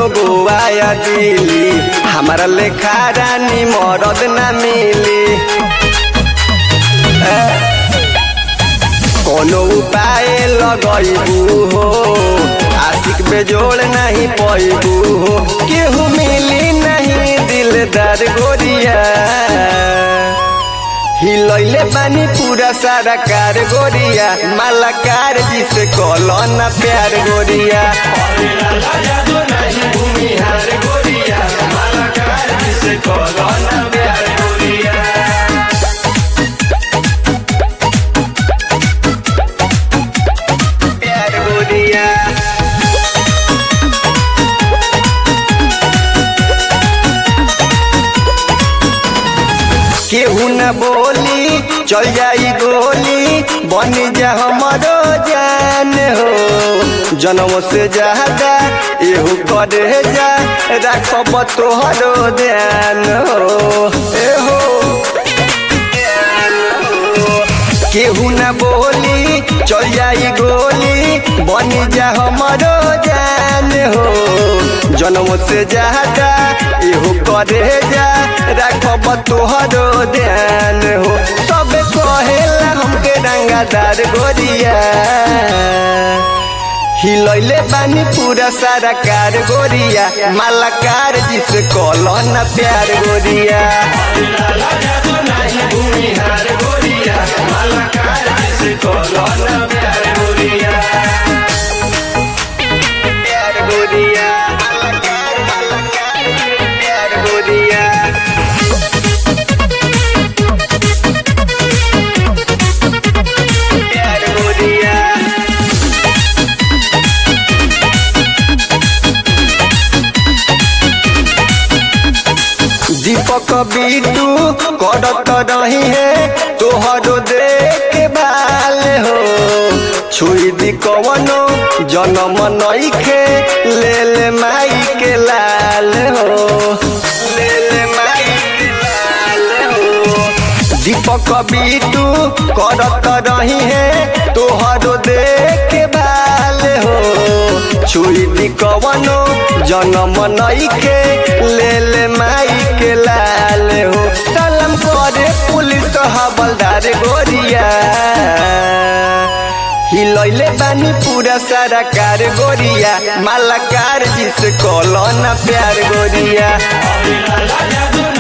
गोवा या दिल्ली हमारा लेखा रानी मरद ना मिली ए, कोनो उपाय लगैबू हो आशिक बेजोड़ नहीं पैबू हो केहू मिली नहीं दिलदार गोरिया हिलैले बानी पूरा सारा कार गोरिया मालाकार जिसे कलो ना प्यार गोरिया प्यार गोरिया केहू न बोली चल जाई गोली बन जा हमारो जान हो जन्म से ज्यादा एहू करे जा रखब तोहरो ध्यान हो एहो केहू न बोली चल जाई गोली बन जा हमारो जान हो जन्म से ज्यादा एहू करे जा रखब तोहरो ध्यान हो सब कहेला हमके रंगादार गोरिया हिलैले बानी पूरा सारा कार गोरिया मालाकार जिसे कलो ना प्यार गोरिया प्यार गोरिया मालाकार मालाकार प्यार गोरिया प्यार गोरिया दीपक बीटू करत रही है तोहरो देख भाल हो छुई दी कवनो जन्म नईखे ले ले माई के लाल हो ले ले माई के लाल हो दीपक बीटू करत रही है तोहरो देख भाल हो छुई दी कवनो जन्म नईखे ले ले माई के लाल हो सलाम करे पुलिस हवलदार गोरिया हिलैले बानी पूरा सारा कार गोरिया मालाकार जिसे कलो ना प्यार गोरिया